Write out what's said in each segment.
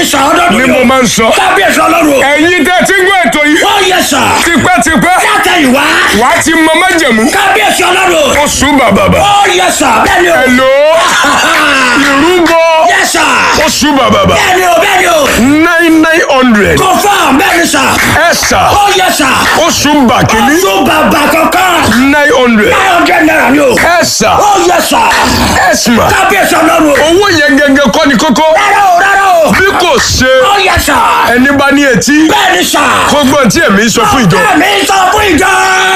sà ọdọọdún ni mo máa ń sọ. kábíyèsí ọlọ́run. ẹ̀yin tẹ́ ti ń gbọ́ ètò yìí ó yẹ sà. tipẹ́tipẹ́ látẹ̀yìnwá. wàá ti mọ májẹ̀mú kábíyèsí ọlọ́run. oṣù bàbàbà. ó yẹ sà bẹ́ẹ̀ ni o. Hello ìrúbọ yẹ sà. oṣù bàbàbà bẹ́ẹ̀ ni o bẹ́ẹ̀ ni o. nine nine hundred confam bẹ́ẹ̀ ni sà. ẹ̀sà ó yẹ sà. oṣù bàkínní oṣù bàbà kankan. nine hundred nine hundred naira ni o. ẹ̀sà ó yẹ sà. ẹ̀sìmà kábíyèsí ọlọ́run. owó yẹn gẹ́gẹ́ kọ́ ni kókó rárá o rárá o. bí kò ṣe ó yẹ sà. ẹni bá ní etí bẹ́ẹ̀ ni sà. kó gbọ́n tí èmi sọ fún ìjọ Bẹ́ẹ̀ni sọ fún ìjọ.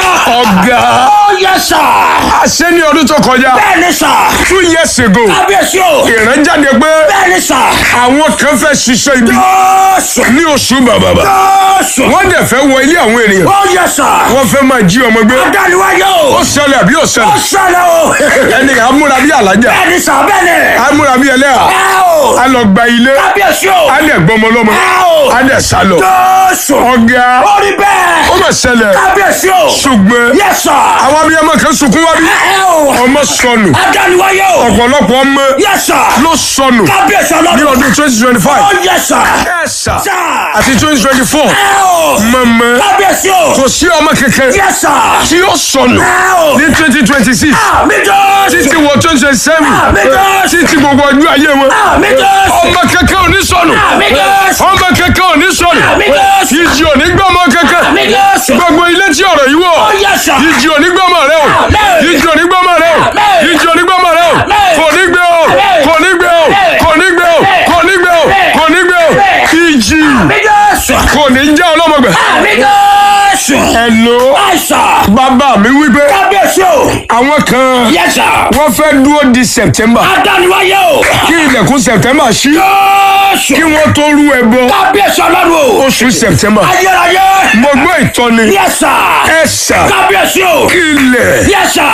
ọ̀gá Ó yẹ sà. àṣẹ ní ọdún tó kọjá Bẹ́ẹ̀ni sà. two years ago Kábíyèsí o. ìrànjáde pé Bẹ́ẹ̀ni sà. àwọn kan fẹ́ ṣiṣẹ́ ibi Jọ́sù. ní oṣù bàbàbà Jọ́sù. wọ́n dẹ̀ fẹ́ wọ ilé àwọn ènìyàn Ó yẹ sà. wọ́n fẹ́ máa jí ọmọ gbé Adániwáyé ó o. ṣẹlẹ̀ àbí ó Ó ṣẹlẹ̀ ṣẹlẹ̀ o. ẹni amúra bí alájà Bẹ́ẹ̀ni sà bẹ́ẹ̀ni. amúra bí ẹlẹ́à Ẹ o. a lọ gba ilé Kábíyèsí o. a dẹ̀ gbọmọ lọ́mọ Ẹ o. a dẹ̀ sá lọ Jọ́sù. ọ̀gá Ó rí bẹ́ẹ̀. ó mà ṣẹlẹ̀ Kábíyèsí o. ṣùgbọ́n Yẹ sà. àwọn abiyamọ kan sunkún wá bí Ẹ o. ọmọ sọnù Adániwáyé o. ọ̀pọ̀lọpọ̀ ọmọ Yẹ sà. ló sọnù Kábíyèsí ní ọlọ́run. ọdún twenty twenty five Ó yẹ sà. ẹ̀sà Sà. àti twenty twenty four Ẹ o. mọ̀mọ́ Kábíyèsí o. kò sí ọmọ kankan Yes, sir. tí ó sọnù Ẹ o. ní twenty twenty six Àmì Jésù. títí wọ twenty twenty seven Àmì Jésù. títí gbogbo ọjọ́ ayé wọn Àmì Jésù. ọmọ kankan ò ní sọnù Àmì Jésù. ọmọ kankan ò ní sọnù Àmì Jésù. ìjì ò ní gbọ́mọ kankan Àmì Jésù. gbogbo ilé tí ọ̀rọ̀ yìí wọ̀ Ó yẹ sà. ìjì ò ní gbọ́mọ rẹ o Àmín. ìjì ò ní gbọ́mọ rẹ o Àmín. ìjì ò ní gbọ́mọ rẹ o Àmín. kò ní gbé o Àmín. kò ní gbé o Àmín. kò ní gbé o Àmín. kò ní gbé o Àmín. kò ní gbé o Àmín. ìjì Àmì Jésù. kò ní já ọlọ́mọgbà Àmì Jésù. ẹ̀lò Àìsà. bàbá mi wípé Kábíyèsí o. àwọn kan Yes, sir. wọ́n fẹ́ dúró di September Adániwáyé o. kí ilẹ̀kùn September ṣí Jésù. kí wọ́n tó rú ẹbọ Kábíyèsí ọlọ́run o. oṣù September Ayérayé. mo gbọ́ ìtọ́ni Yes, sir. ẹ̀sà Kábíyèsí o. kí ilẹ̀ Yes, sir.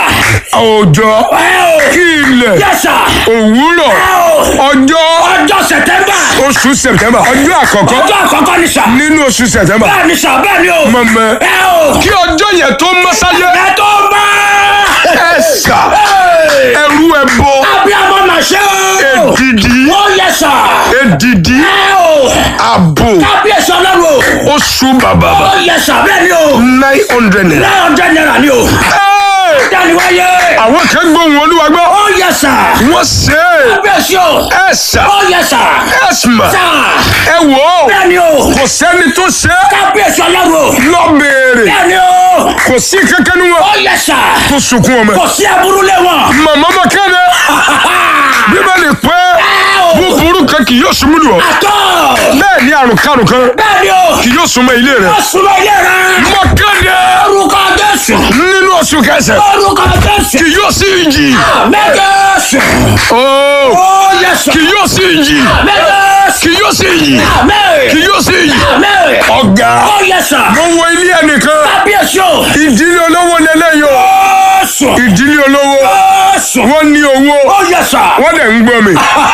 òòjọ́ Ẹ o. kí ilẹ̀ Yes, sir. òwúrọ̀ Ẹ o. ọjọ́ Ọjọ́ Sẹ̀tẹ́mbà. oṣù September ọjọ́ àkọ́kọ́ Ọjọ́ àkọ́kọ́ ni sà. nínú oṣù September Bẹ́ẹ̀ ni sà bẹ́ẹ̀ ni o. mọ̀mọ́ Ẹ o. kí ọjọ́ yẹn tó mọ́ sáyé Ẹ tó bá. ẹ̀sà Ẹ. ẹrú ẹbọ Abiyamọ mà ṣe o. èdìdí Ó yẹ sà. èdìdí Ẹ o. àbò Kábíyèsí ọlọ́run o. oṣù bàbàbà Ó yẹ sà bẹ́ẹ̀ ni o. nine hundred naira. Nine hundred naira ni o. Hey! Dániwáyé. àwọn kan gbóhùn olúwa gbọ́ Ó yẹ sà. wọ́n ṣe é Kábíyèsí o. ẹ̀sà Ó yẹ sà. ẹ̀sìmà Sà. ẹ wò ó Bẹ́ẹ̀ ni o. kò sẹ́ni tó ṣe é Kábíyèsí ọlọ́run o. lọ béèrè Bẹ́ẹ̀ ni o. kò sí kankan ní wọn Ó yẹ sà. tó sunkún ọmọ Kò sí aburú lé wọn. màmá ma kéde bíbélì pé Ẹ o. búburú kan kì yóò súnmú lù ọ́ Àtọ̀. bẹ́ẹ̀ ni àrùn karùn kan Bẹ́ẹ̀ ni o. kì yóò súnmọ́ ilé rẹ̀ Ó súnmọ́ ilé rẹ̀. mo kéde Orúkọ Jésù. nínú oṣù kẹsẹ̀ Orúkọ Jésù. kì yóò sí ìjì Mẹ́jẹ̀sù. ooo Ó yẹ sà. kì yóò sí ìjì Mẹ́jẹ̀sù. kì yóò sí ìjì Àmín. kì yóò sí ìjì Àmín. ọ̀gá Ó yẹ sà. mo wo ilé ẹnìkan Kábíyèsí o. ìdílé olówó lélẹ́yìn o Jésù. ìdílé olówó Jésù. wọ́n ní owó Ó yẹ sà. wọ́n dẹ̀ ń gbọ́ mi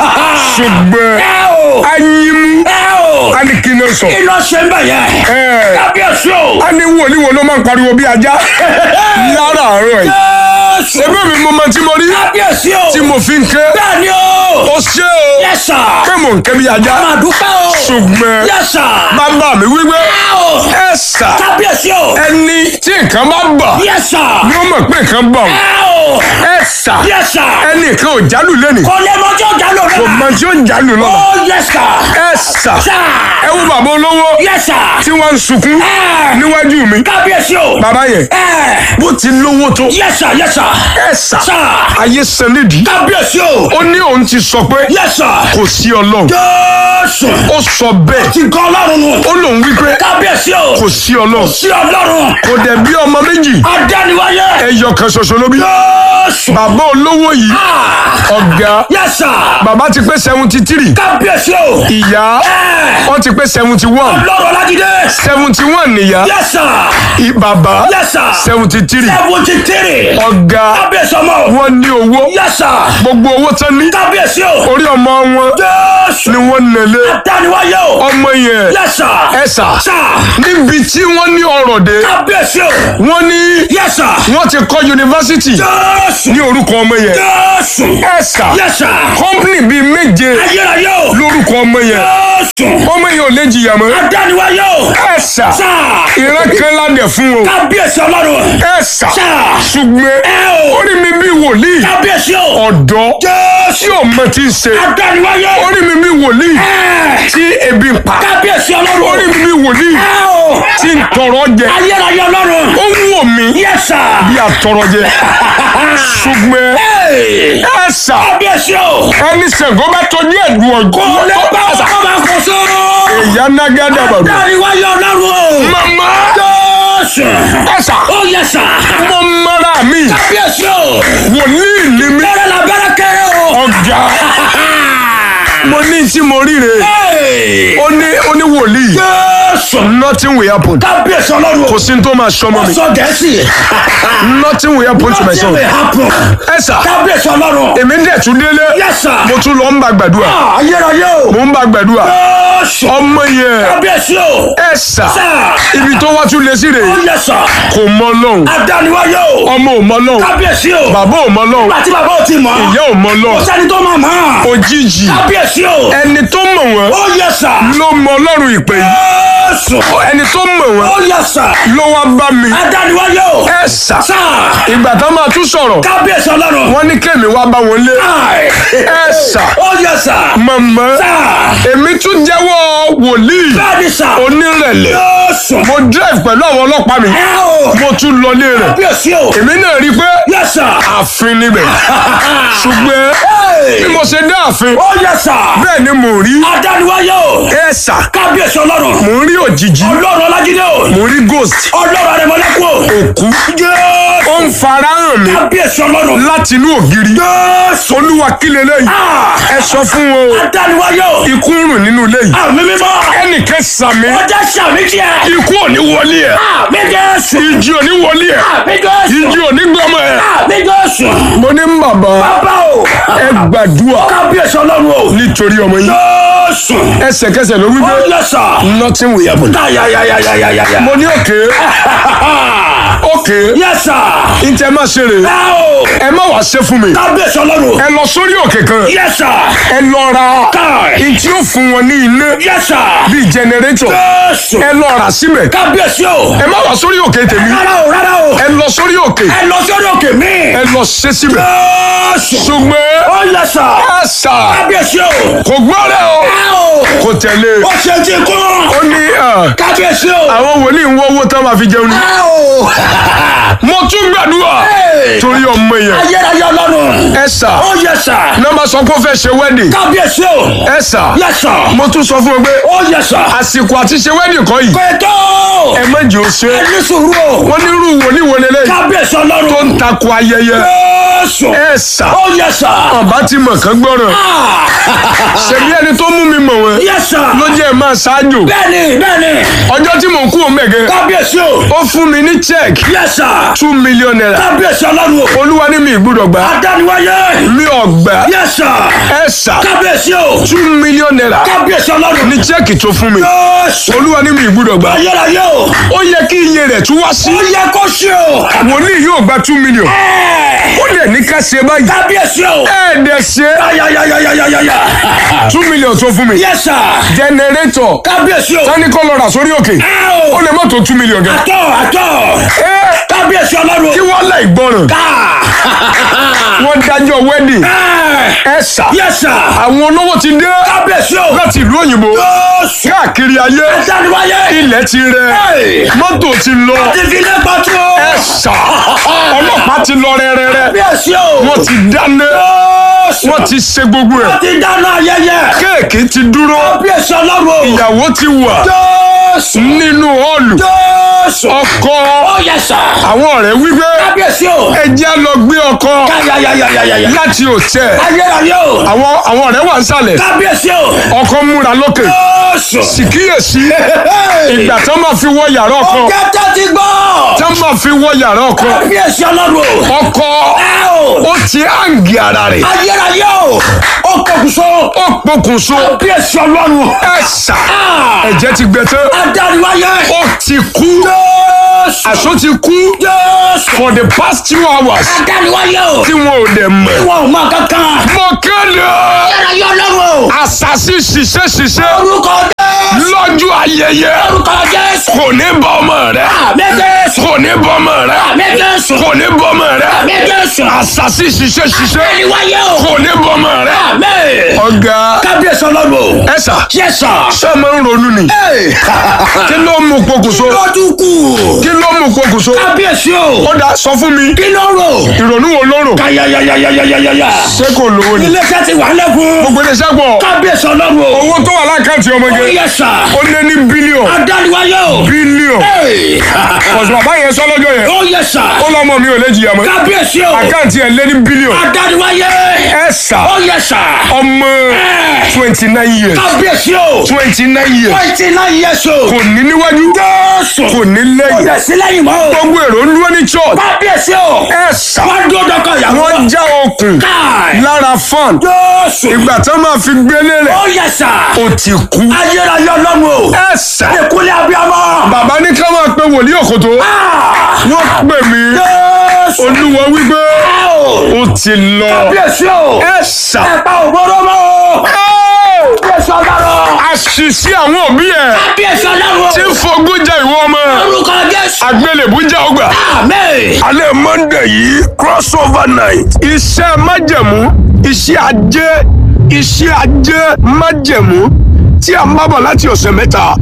ṣùgbọ́n Ẹ o. anyimu Ẹ o. a ní kí ló sọ Iná ṣe ń bẹ̀ yẹn. ẹ Kábíyèsí o. a ní wòlíì wo ló máa ń pariwo bí ajá láràárọ̀ yìí Jésù. ṣebí mi mo máa tí mo rí Kábíyèsí o. tí mo fi ń ké Bẹ́ẹ̀ ni o. o ṣé o Yẹ sà. pé mò ń ké bí ajá Máa dúpẹ́ o. ṣùgbọ́n Yẹ sà. bàbá mi wípé Ẹ o. ẹ sà Kábíyèsí o. ẹni tí nǹkan bá bà Yẹ sà. ni ó mọ̀ pé nǹkan bà wọ́n Ẹ o. ẹ sà Yẹ sà. ẹnì kan ò jálù lẹ́nìí Kò lè mọ́jọ́ jálò kò náà. mọ tí ó jálù lọ́la Ó yẹ sà. ẹ sà Sà. ẹ wo bàbá olówó Yẹ sà. tí wọ́n ń sunkún Ẹ. níwájú mi Kábíyèsí o. bàbá yẹn Ẹ. bó ti lówó tó Yẹ sà. Yẹ sà. ẹ sà Sà. ayé san nídìí Kábíyèsí o. ó ní òun ti sọ pé Yẹ sà. kò sí ọlọ́run Jésù. ó sọ bẹ́ẹ̀ Ti gan ọlọ́run nù. ó lòun wípé Kábíyèsí o. kò sí ọlọ́run Sí ọlọ́run. kò dẹ̀ bí ọmọ méjì Adániwáyé. ẹyọ kan ṣoṣo ló bí Jésù. bàbá olówó yìí Ah. ọ̀gá Yẹ sà. bàbá ti pé seventy three Kábíyèsí o. ìyá Ẹ. wọ́n ti pé seventy one Ọlọ́run Ọlájídé. seventy one nìyá Yẹ sà. i- bàbá Yẹ sà. seventy three Seventy three. ọ̀gá Kábíyèsí ọmọ. wọ́n ní owó Yẹ sà. gbogbo owó tán ní Kábíyèsí o. orí ọmọ wọn Jésù. ni wọ́n nílé Adániwáyé o. ọmọ yẹn Yẹ sà. ẹ sà Sà. níbi tí wọ́n ní ọ̀rọ̀ dé Kábíyèsí o. wọ́n ní Yẹ sà. wọ́n ti kọ́ yunifásitì Jésù. ní orúkọ ọmọ yẹn Jésù. ẹ sà Yẹ sà. kọ́mpìnì bíi méje Ayérayé o. lórúkọ ọmọ yẹn Jésù. ọmọ yìí ò lè jìyà mọ́ Adániwáyé o. ẹ sà Sà. ìran kan ládẹ fún o Kábíyèsí ọlọ́run. ẹ sà Sà. ṣùgbọ́n Ẹ o. orí mi bí wòlíì Kábíyèsí o. ọ̀dọ́ tí Jésù. ò mọ tí ń ṣe Adániwáyé. orí mi bí wòlíì Ẹ. tí ebi ń pa Kábíyèsí orí ọlọ́run. mi bí wòlíì Ẹ o. tí ń tọrọ jẹ Ayérayé ọlọ́run. ó ń wò mí Yes sir. bí àtọrọ jẹ ṣùgbọ́n Hey. ẹ sà Kábíyèsí o. ẹni Ṣàngó bá tọ́jú ẹ̀dùn Kò lè ọ̀gbọ́n bá ọkọ máa kó so. ìyá nágádà bàbá Adániwáyé ọlọ́run o. mama Jésù. ẹ sà Ó yẹ sà. mo mara mi Kábíyèsí o. wòlíì ni mi Bẹ́rẹ̀ la bẹ́rẹ̀ kéré o. ọ̀gá mo ní tí mo ríre Hey. ó ní ó ní wòlíì Jésù. nothing will happen Kábíyèsí ọlọ́run o. kò sí ní tó máa sọmọ mi Sọ Gẹ̀ẹ́sì. nothing will happen to my Nothing son will happen. ẹ sà Kábíyèsí ọlọ́run. èmi dẹ̀ tún délé Yes sir. mo tún lọ ń bá gbàdúrà Ah, Ayérayé o. mo ń bá gbàdúrà Jésù. ọmọ yẹn Kábíyèsí o. ẹ sà Sà. ibi tó wá tún lé sí rè Ó yẹ sà. kò mọ lọ́hùn Adániwáyé o. ọmọ ò mọ lọ́hùn Kábíyèsí o. bàbá ò mọ lọ́hùn Bàtí bàbá ò ti mọ̀. ìyá ò mọ Kò lọ́hùn sẹ́ni tó máa mọ̀. òjijì Kábíyèsí o. ẹni tó mọ̀ wọ́n Ó yẹ sà. ló mọ ọlọ́run ìpè yìí Jésù. ẹni tó mọ̀ wọ́n Ó yẹ sà. ló wá bá mi Adániwáyé o. ẹ sà Sà. ìgbà tán máa tún sọ̀rọ̀ Kábíyèsí ọlọ́run. wọ́n ní kémi wá bá wọn lé Ai. ẹ sà Ó yẹ sà. mọ̀mọ́ Sà. èmi tún jẹ́wọ́ wòlíì Bẹ́ẹ̀ni sà. onírẹ̀lẹ̀ Jésù. mo drive pẹ̀lú àwọn ọlọ́pàá mi Ẹ o. mo tún lọlé rẹ̀ Kábíyèsí o. èmi náà rí i pé Yẹ sà. ààfin níbẹ̀ ṣùgbọ́n bí mo ṣe dé ààfin Ó yẹ sà. bẹ́ẹ̀ ni mò ń rí Adániwáyé o. ẹ sà Kábíyèsí ọlọ́run. mò ń rí òjijì Ọlọ́run Ọlájídé o. mò ń rí ghost Ọlọ́run Arẹmọlẹ́kùn o. òkú Jésù. ó ń farahàn mi Kábíyèsí ọlọ́run. láti inú ògiri Jésù. olúwa kí leléyìí Ah. ẹ sọ fún wọn o Adániwáyé o. ikú ń rùn nínú ilé yìí Àmì mímọ́. ẹnìkan sàmì Ọjà sàmì tiẹ̀. ikú ò ní wọlé ẹ Àmì Jésù. ìjì ò ní wọlé ẹ Àmì Jésù. ìjì ò ní gbọmọ ẹ. Àmì Jésù. mo ní bàbá Bàbá o. ẹ gbàdúrà Kábíyèsí ọlọ́run o. nítorí ọmọ yìí Jésù. ẹsẹ̀kẹsẹ̀ ló wí Ó pé yẹ sà. nothing will happen. Yáyáyáyáyáyá. mo ní òkè òkè Yẹ sà. ntẹ má ṣe rè Ẹ o. ẹ má wàá ṣe fún mi Kábíyèsí ọlọ́run. ẹ lọ sórí òkè kan Yẹ sà. ẹ lọ ra Káì. ntí ó fún wọn ní iná Yẹ sà. bíi jẹnẹrétọ̀ Jésù. ẹ lọ rà síbẹ̀ Kábíyèsí o. ẹ má wàá sórí òkè tèmi Rárá o rárá o. ẹ lọ sórí òkè Ẹ lọ sórí òkè mi. ẹ lọ ṣe síbẹ̀ Jésù. ṣùgbọ́n Ó yẹ sà. ẹ sà Kábíyèsí o. kò gbọ́dọ̀ o Ẹ o. kò tẹ̀lé Ó ṣe ti kú. ó ní à, Kábíyèsí o. àwọn wòlíì ń wọ́ owó tán máa fi jẹun ni Ẹ o. mo tún gbàdúrà Hey. torí ọmọ yẹn Ayérayé ọlọ́run. ẹ sà Ó yẹ sà. nọ́mbà sọ pé ó fẹ́ ṣe wedding Kábíyèsí o. ẹ sà Yẹ sà. mo tún sọ fún ọ pé Ó yẹ sà. àsìkò àti ṣe wedding kọ́ yìí Pẹ̀tọ́. ẹ má jẹ́ ó ṣe Ẹ ní sùúrù o. wọ́n ní irú wòlíì wo lélẹ́yìí Kábíyèsí ọlọ́run. tó ń takò ayẹyẹ Jésù. ẹ sà Ó yẹ sà. ọba ti mọ̀ kán gbọ́ràn Ah. ṣebí ẹni tó mú mi mọ̀ wọ́n Yẹ sà. ló jẹ́ ẹ máa ṣáájú Bẹ́ẹ̀ni bẹ́ẹ̀ni. ọjọ́ tí mò ń kú òun mẹ̀gẹ́ Kábíyèsí o. ó fún mi ní check Yẹ sà. two million naira Kábíyèsí ọlọ́run o. olúwa ní mi ìgbúdọ̀ gbà Adániwáyé. mi ò gbà Yẹ sà. ẹ sà Kábíyèsí o. two million naira Kábíyèsí ọlọ́run. ní check tó fún mi Jésù. olúwa ní mi ìgbúdọ̀ gbà Ayérayé o. ó yẹ kí iye rẹ̀ tún wá sí Ó yẹ kó ṣe o. wòlíì yóò gba two million Ẹ. ó dẹ̀ ní ká ṣe báyìí Kábíyèsí o. ẹ̀ẹ́dẹ̀ ṣe Ayayayayayaya. two million tó fún mi Yẹ sà. jẹnẹrétọ̀ Kábíyèsí o. tani kọ́ lọ rà sórí òkè Ẹ ó o. lè má tó two million gan. Àtọ̀ àtọ̀. ẹ Kábíyèsí ọlọ́run kí o. wọ́n láì gbọ́ràn Ká. wọ́n dájọ́ wedding Ẹ. ẹ sà Yẹ sà. àwọn olówó ti dé Kábíyèsí o. láti ìlú òyìnbó Jésù. káàkiri ayé Adániwáyé. ilẹ̀ ti rẹ Hey. mọ́tò ti lọ Ti fi lé pàtó. ẹ sà ọlọ́pàá ti lọ rẹ́rẹ́rẹ́ Kábíyèsí o. wọ́n ti dáná Jésù. wọ́n ti ṣe gbogbo ẹ̀ Wọ́n ti dáná ayẹyẹ. kéèkì ti dúró Kábíyèsí ọlọ́run o. ìyàwó ti wà Jésù. nínú họ́ọ̀lù Jésù. ọkọ Ó yẹ sà. àwọn ọ̀rẹ́ wípé Kábíyèsí o. ẹ jẹ́ lọ gbé ọkọ Káyayayayaya. láti òtẹ́ Ayérayé o. àwọn àwọn ọ̀rẹ́ wà ń sàlẹ̀ Kábíyèsí o. ọkọ múra lókè Jésù. síkíyèsí ìgbà tó máa fi wọ yàrá ọkọ Ọ̀gá tẹ́tí gbọ́. tó máa fi wọ yàrá ọkọ Kábíyèsí ọlọ́run o. ọkọ Ẹ o. ó ti hàǹgì ara rẹ̀ Ayérayé o. Ó kọkùsọ. ó pokùnso Kábíyèsí ọlọ́run. ẹ sà Ah. ẹ̀jẹ̀ ti gbẹ tán Adániwáyé. ó ti kú Jésù. àṣọ ti kú Jésù. kò for the past two hours Adániwáyé o. tí wọn ò dẹ̀ mọ̀. Ìwọ ò mọ kankan. mo kéde Yàrá yọ lọ́rùn o. àṣàṣì ṣiṣẹ́ ṣiṣẹ́ Orúkọ Jésù. lọ́jọ́ ayẹyẹ Orúkọ Jésù. kò ní bọ́ ọmọ rẹ Àmì Jésù. kò ní bọ́ ọmọ rẹ Àmì Jésù. kò ní bọ́ ọmọ rẹ Àmì Jésù. àṣàṣì ṣiṣẹ́ ṣiṣẹ́ Adániwáyé o. kò ní bọ́ ọmọ rẹ. Àmì. ọ̀gá Kábíyèsí ọlọ́run o. ẹ sà Yes sir. ṣé ẹ máa ń ronú ni kí ló mú pokùnso Lọ́dún kù. kí ló mú pokùnso Kábíyèsí o. ó dá sọ fún mi Kí ló rò? ìrònú wo ló rò Kayayayayayayaya. ṣé kò lówó ni Iléeṣẹ́ ti wà lẹ́kùn. gbogbo iléeṣẹ́ pọ̀ Kábíyèsí ọlọ́run o. owó tó wà lákàntì ọmọge Ó yẹ sà. ó lé ní bílíọ̀n Adániwáyé o. bílíọ̀n Hey. kọ̀sùn bàbá yẹn sọ lọ́jọ́ yẹn Ó yẹ sà. ó lọ́mọ mi ò lè jìyà mọ́ Kábíyèsí o. àkáǹtì ẹ̀ lé ní bílíọ̀n Adániwáyé. ẹ sà Ó yẹ sà. ọmọ twenty nine years Kábíyèsí o. twenty nine years Twenty nine years o. kò ní níwájú Jésù. kò ní Kò lẹ́yìn dẹ̀ sí lẹ́yìn mọ́ o. gbogbo èrò ń dúró ní church Kábíyèsí o. ẹ sà Wọ́n dúró dọ́kọ̀ ìyàwó. wọ́n já okùn Káì. lára fan Jésù. ìgbà tó máa fi gbélé rẹ̀ Ó yẹ sà. ó ti kú Ayérayé ọlọ́run o. ẹ sà Ìkúlẹ̀ abiyamọ. bàbá ní ká máa pe wòlíì òkòtó Ah. wọ́n pè mí Jésù. olúwa wípé Ó. ó ti lọ Kábíyèsí o. ẹ sà Ẹ̀pà ògbóró mọ́ o. Kábíyèsí ọlọ́run. àṣìṣe àwọn òbí ẹ̀ Kábíyèsí ọlọ́run. tí ń fogún jẹ ìwọ ọmọ Orúkọ Jésù. àgbélébú jẹ ọgbà. Àmín. alẹ́ monday yìí crossover night iṣẹ́ májẹ̀mú iṣẹ́ ajé iṣẹ́ ajé májẹ̀mú tí a ń bá bọ̀ láti ọ̀sẹ̀ mẹ́ta.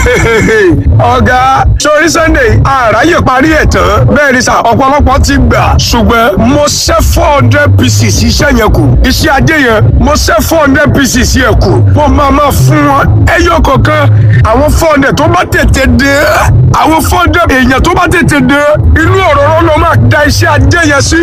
ọ̀gá sórí sunday àráyè parí ẹ̀ tán bẹ́ẹ̀ ni sà ọ̀pọ̀lọpọ̀ ti gbà ṣùgbọ́n mo ṣẹ́ four hundred pieces iṣẹ́ yẹn kù iṣẹ́ ajé yẹn mo ṣẹ́ four hundred pieces yẹn kù mo máa máa fún wọn ẹyọ kọ̀ọ̀kan àwọn four hundred tó bá tètè dé àwọn four hundred èèyàn tó bá tètè dé inú òróró ló máa da iṣẹ́ ajé yẹn sí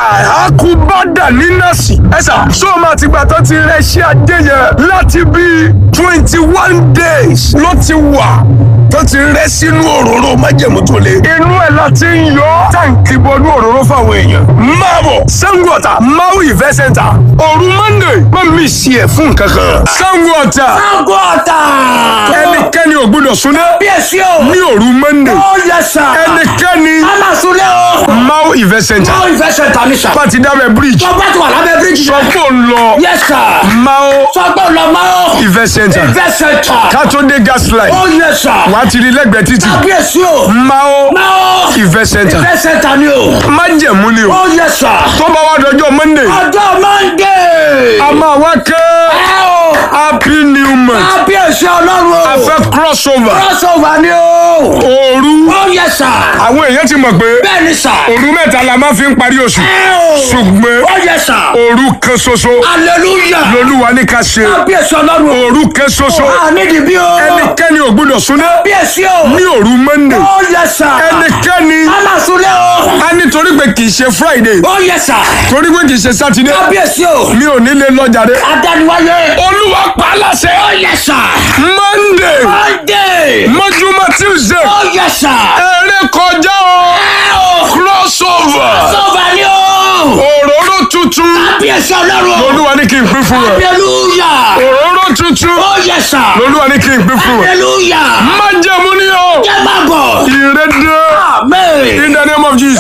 àhákúbádà ní nọ́ọ̀sì ẹ̀sà ṣó máa ti gbà tó ti rẹ iṣẹ́ ajé yẹn láti bíi twenty one days ló ti wà tó ti rẹ sínú òróró májèmú tó le. inú ẹ̀ la ti ń yọ táǹkì bọnú òróró fáwọn èèyàn. máa bọ̀ Sango Ọ̀tà Maui Event Center òru Monday má mi sí ẹ̀ fún nǹkan kan. Sango Ọ̀tà Sango Ọ̀tà. ẹnikẹ́ni ò gbọ́dọ̀ súnlé Kábíyèsí o. ní òru Monday Ó yẹ sà. ẹnikẹ́ni Mama Sunlé o. Maui Event Center Ó ìfẹ́ ṣe tà ní sà. pàtí dábẹ́ bridge Tó bá ti wà lábẹ́ bíríjì sọ yẹn. pé ò ń lọ Yes sir. Mao Sọ pé ò lọ mọ́ o. Event Center Ìfẹ́ ṣe tà. kátó dé gas line Ó yẹ sà. wàá ti rí lẹ́gbẹ̀ẹ́ títì Kábíyèsí o. Mao Mọ́ o. Event Center Ìfẹ́ ṣe tà ni o. májẹ̀mú ni o Ó yẹ sà. tó bá wá dọjọ́ Monday Ọjọ́ Monday. a máa wá ké Ẹ o. happy new month Kábíyèsí ọlọ́run o. a fẹ́ crossover Crossover ni o. òru Ó yẹ sà. àwọn èèyàn ti mọ̀ pé Bẹ́ẹ̀ ni sà. òru mẹ́ta la máa fi ń parí oṣù Ẹ o. ṣùgbọ́n Ó yẹ sà. òru kan ṣoṣo Hallelujah. lolúwa ní ká ṣe Kábíyèsí ọlọ́run o. òru kan ṣoṣo A nídìí bí o. ẹnikẹ́ni ò gbọ́dọ̀ súnlé Kábíyèsí o. ní òru Monday Ó yẹ sà. ẹnikẹ́ni Mama Sunlé o. a nítorí pé kì í ṣe Friday Ó yẹ sà. torí pé kì í ṣe Saturday Kábíyèsí o. mi ò ní lè lọ jàre. Adániwáyé. olúwa pa á láṣẹ Ó yẹ sà. Monday Monday. mọ́júmọ́ Tuesday Ó yẹ sà. eré kọjá o Ẹ o. crossover Crossover ni o. òróró tuntun Kábíyèsí ọlọ́run o. lolúwa ní kí n pín fún ẹ Hallelujah. òróró tuntun Ó yẹ sà. lolúwa ní kí n pín fún ẹ Hallelujah. májẹ̀mú ni o Jẹ́ máa bọ̀. ìrédé Amen. in the name of Jesus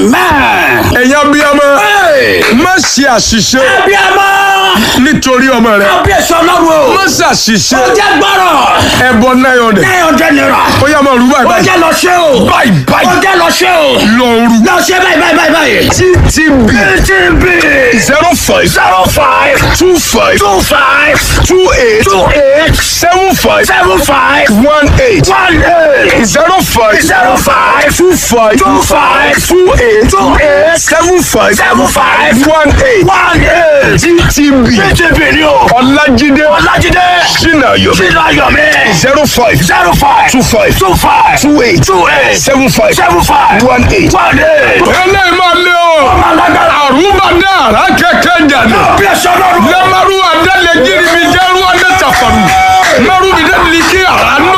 Amen. ẹ̀yin abiyamọ Hey. má ṣe àṣìṣe Abiyamọ. nítorí ọmọ rẹ Kábíyèsí ọlọ́run o. má ṣàṣìṣe Ó jẹ́ gbọ́rọ̀. ẹbọ nine hundred Nine hundred naira. ó yá máa rú báyìí Ó báyìí jẹ́ lọ ṣe o. báyìí Ó báyìí jẹ́ lọ ṣe o. lọ rú Lọ ṣe báyìí báyìí báyìí báyìí. ttb TTB. zero five Zero five. two five Two five. two eight Two eight. seven five Seven five. one eight One eight. zero five Zero five. two five Two five. two eight Two eight. seven five Seven five. one eight One eight. ttb TTB ni o. ọlájídé Ọlájídé. sinayo Sínú ayọ̀ mi. zero five Zero five. two five Two five. two eight Two eight. seven five Seven five. one eight. One eight. eléyìí máa lé o Ọmọ alágbára. àrùbádà arákẹ́kẹ́ jàdé Kábíyèsí ọlọ́run. lẹ́mọ̀rú adélẹ́gìrì mi jẹ́rú adétàfọ̀nù mẹ́rù mi dé lìkì àránú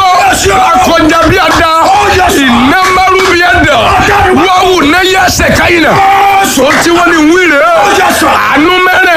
akọjá bí ada iná mẹ́rù bí ẹ̀dá wáwù náà yẹ ẹsẹ̀ káyìn náà tó tí wọ́n ní wíìrì àánú mẹ́rẹ̀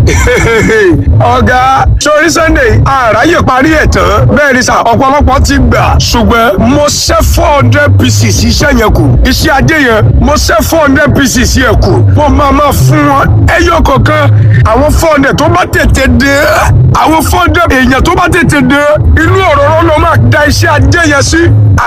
ọ̀gá sórí sunday àráyè parí ẹ̀ tán bẹ́ẹ̀ ni sà ọ̀pọ̀lọpọ̀ ti gbà ṣùgbọ́n mo ṣẹ́ four hundred pieces iṣẹ́ yẹn kù iṣẹ́ ajé yẹn mo ṣẹ́ four hundred pieces yẹn kù mo máa máa fún wọn ẹyọ kọ̀ọ̀kan àwọn four hundred tó bá tètè dé àwọn four hundred èèyàn tó bá tètè dé inú òróró ló máa da iṣẹ́ ajé yẹn sí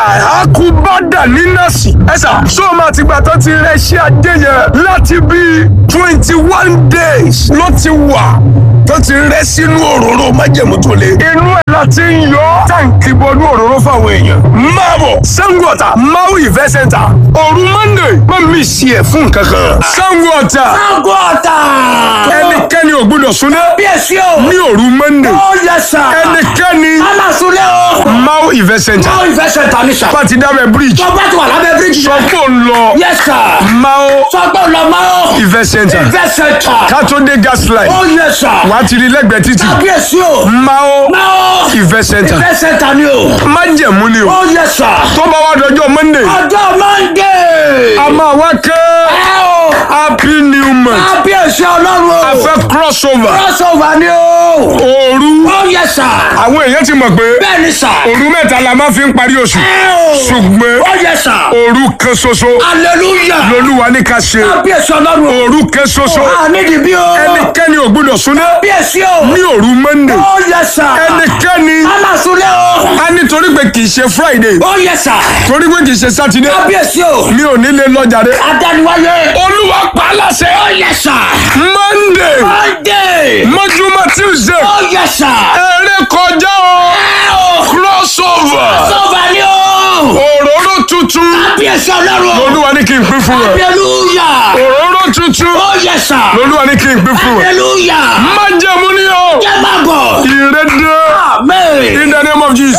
àhákúbádà ní nọ́ọ̀sì ẹ̀sà ṣó máa ti gbà tó ti rẹ iṣẹ́ ajé yẹn láti bíi twenty one days ló ti wà tó ti rẹ sínú òróró májèmú tó le. inú ẹ̀ la ti ń yọ táǹkì bọnú òróró fáwọn èèyàn. máa bọ̀ Sango Ọ̀tà Maui Event Center òru Monday má mi ṣe ẹ̀ fún kankan. Sango Ọ̀tà Sango Ọ̀tà. ẹnikẹ́ni ò gbọ́dọ̀ súná Bíyèsí o. ní òru Monday Ó yẹ sà. ẹnikẹ́ni Alásunlé o. Maui Event Center Ó ìfẹsẹ̀ tà ní sà. pàtí dábẹ́ bridge Tó bá ti wà lábẹ́ bíríjì sọ yẹn. pé ò ń lọ Yẹ sà. Mao Sọ pé ò lọ mọ́ o. Event Center Ìfẹsẹ̀ tà. kátó dé gas line Ó yẹ sà. wàá ti rí lẹ́gbẹ̀ẹ́ títì Bíyèsí o. Mao Mọ́ o. Event Center Ìfẹsẹ̀ tà ni o. májẹ̀mú ni o Ó yẹ sà. tó bá wá dọjọ́ Monday Ọjọ́ Monday. a máa wá ké Ẹ o. happy new month Kábíyèsí ọlọ́run o. a fẹ́ crossover Crossover ni o. òru Ó yẹ sà. àwọn èèyàn ti mọ̀ pé Bẹ́ẹ̀ ni sà. òru mẹ́ta la máa fi ń parí oṣù Ẹ o. ṣùgbọ́n Ó yẹ sà. òru kan ṣoṣo Hallelujah. lolúwa ní ká ṣe Kábíyèsí ọlọ́run o. òru kan ṣoṣo A nídìí bí o. ẹnikẹ́ni ò gbọ́dọ̀ súná Kábíyèsí o. ní òru Monday Ó yẹ sà. ẹnikẹ́ni Alásunlé o. a nítorí pé kì í ṣe Friday Ó yẹ sà. torí pé kì í ṣe Saturday Kábíyèsí o. mi ò ní lè lọ jáde Adániwáyé. olúwa pa á láṣẹ Ó yẹ sà. Monday Monday. mọ́júmọ́ Tuesday Ó yẹ sà. eré kọjá o Ẹ o. crossover Crossover ni o. òróró tuntun Kábíyèsí ọlọ́run o. olúwa ní kí n pín fún ẹ Hallelujah. òróró tuntun Ó yẹ sà. olúwa ní kí n pín fún ẹ Hallelujah. májẹ̀mú ni o Jẹ́ máa bọ̀. ìrédé Amen. in the name of Jesus.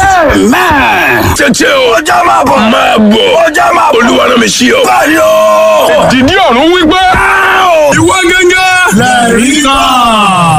Amen. tètè o ọjà máa bọ̀ máa bọ̀ ọjà máa bọ̀ olúwa náà mi sí ọ. báyọ̀ o. dìdí ọ̀run wípé ìwọ gẹ́gẹ́. Lẹ́rìí kan.